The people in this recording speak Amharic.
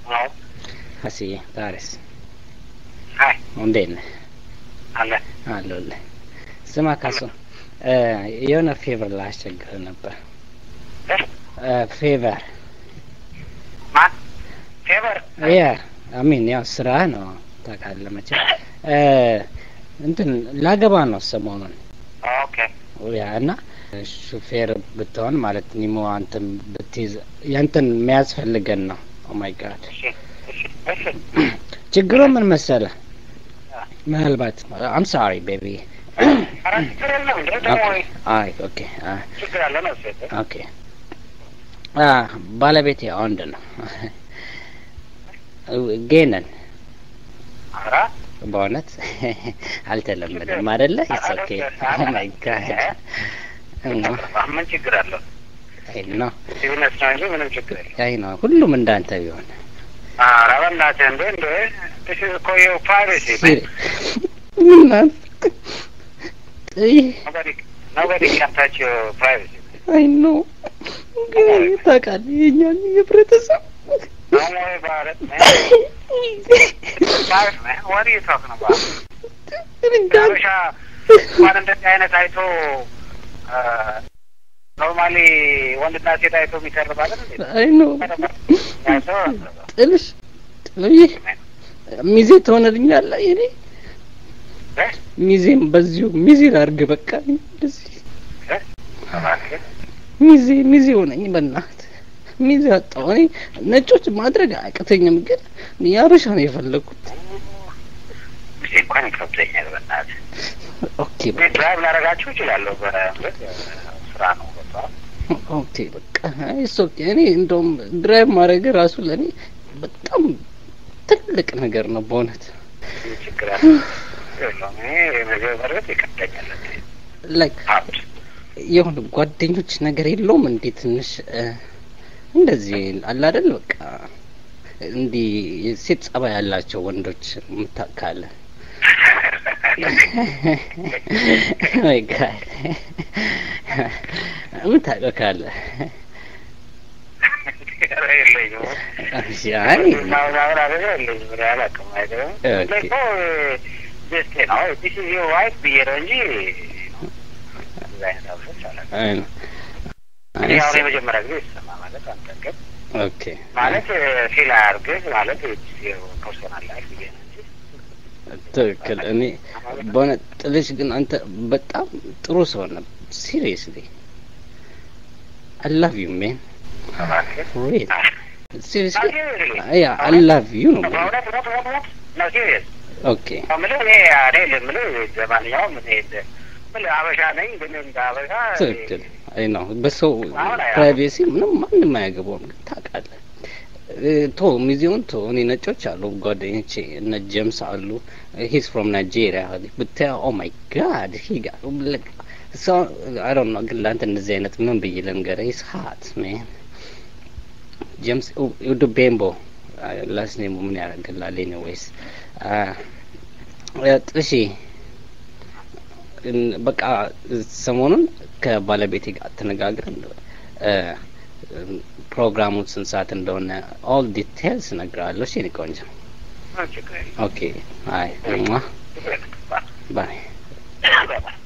አዎ ሀሲዬ ዛሬስ ሀይ እንዴት ነህ? አለ አለሁልህ። ስማ ካሱ እ የሆነ ፌቨር ላስቸግር ነበር። እ? እ ፌቨር ማን ፌቨር ያ አሚን ያው ስራ ነው ታውቃለህ መቼም እ እንትን ላገባ ነው ሰሞኑን ኦኬ ያ እና ሹፌር ብትሆን ማለት ኒሞ አንተን ብትይዝ ያንተን የሚያስፈልገን ነው። ኦ ማይ ጋድ እሺ እሺ እሺ ችግሩ ምን መሰለህ? ምናልባት አም ሶሪ ቤቢ ኧረ ችግር የለም እንደ ደግሞ አይ ኦኬ አይ ችግር አለ ነው ሴት ኦኬ አ ባለቤቴ ወንድ ነው። ጌይ ነን ኧረ በእውነት አልተለመደም አይደለ? ኢትስ ኦኬ ኦ ማይ ጋድ ምን ችግር አለው? አይ ነው ቢዝነስ ነው እንጂ ምንም ችግር የለም። አይ ነው ሁሉም እንዳንተ ቢሆን ኧረ በእናትህ እንደ እንደ this is እኮ your privacy man. ሲሪ ምናምን ይህ nobody nobody can touch your privacy አይ ነው ግን ታውቃለህ የእኛን የህብረተሰብ don't worry about it man Private, man what are you talking about ሀበሻ እንኳን እንደዚህ አይነት አይቶ ኖርማሊ ወንድና ሴት አይቶ የሚቀርብ አይደል እንዴ? አይ ነው አይቶ ጥልሽ ይህ ሚዜ ትሆነልኛለህ የኔ እ? ሚዜም በዚሁ ሚዜ ላድርግ በቃ እንደዚህ እ? እባክህ ሚዜ ሚዜ ሆነኝ በእናትህ ሚዜ አጣሁ እኔ ነጮች ማድረግ አያቅተኝም ግን የአበሻ ነው የፈለግኩት ጊዜ እንኳን ይከብደኛል በእናትህ ኦኬ እኔ በቃ ድራይቭ ላደርጋችሁ እችላለሁ በእርግጥ ስራ ነው ገብቶሃል ኦኬ በቃ እሱ ኦኬ እኔ እንደውም ድራይቭ ማድረግ ራሱ ለእኔ በጣም ትልቅ ነገር ነው በእውነት ምን ችግር አለ የለውም እኔ ምግብ በእርግጥ ይከብደኛል ላይክ ሀብት የሆነ ጓደኞች ነገር የለውም እንዴ ትንሽ እ፣ እንደዚህ አለ አይደል በቃ እንዲህ የሴት ጸባይ ያላቸው ወንዶች ምታካለ ወይ ጋድ ምታውቀው ካለ ኧረ የለኝም እሺ፣ አይ ምናምን አደረገ የለኝም እኔ አላውቅም አይደለም ኦኬ። እኮ ደስቴ ነው ዲስ ኢዝ ዮር ዋይፍ ብዬ ነው እንጂ እንደዚህ አይነት አብሶች አላውቅም አይ ነው እኔ አይ አሁን ሲ- የመጀመሪያ ጊዜ ይሰማ ማለት አንተ ግን ኦኬ ማለት ፊል አያርግህ ማለት ፐርሶናል ላይፍ ብዬ ነው እንጂ ትክክል። እኔ በሆነ ጥልሽ ግን አንተ በጣም ጥሩ ሰው ነህ። ሲሪየስሊ አይ ላቭ ዩ ሜን እባክህ ሪል ሲሪየስሊ Seriously? ያ አይ ላቭ ዩ ነው። በእውነት ሞት ሞት ሞት ነው ሲሪየስ ኦኬ ምልህ እኔ እኔ የምልህ ለማንኛውም እኔ እንደ- ምልህ አበሻ ነኝ ግን እንደ አበሻ ትክክል። አይ ነው በሰው አሁን አያ- ፕራይቬሲ ምንም ማንም አያገባውም። ግን ታውቃለህ እ፣ ቶ ሚዜውን ቶ እኔ ነጮች አሉ ጓደኞቼ እነ ጀምስ አሉ ሂስ ፍሮም ናይጄሪያ ብታየው ኦ ማይ ጋድ ሂ ጋር ሰው አይ ዶንት ኖ ግን ለአንተ እንደዚህ አይነት ምን ብዬ ልንገርህ ሂስ ሀት ሜን ጀምስ ኡዱ ቤምቦ ላስ ኔሙ ምን ያደርግላል ኤኒዌይስ ጥሺ እን- በቃ ሰሞኑን ከባለቤቴ ጋር ተነጋግረን እ፣ ፕሮግራሙ ስንት ሰዓት እንደሆነ ኦል ዲቴልስ እነግርሃለሁ። እሺ የእኔ ቆንጆ። ምን ችግር የለም። ኦኬ አይ ሟ ችግር የለም። ባይ ባይ።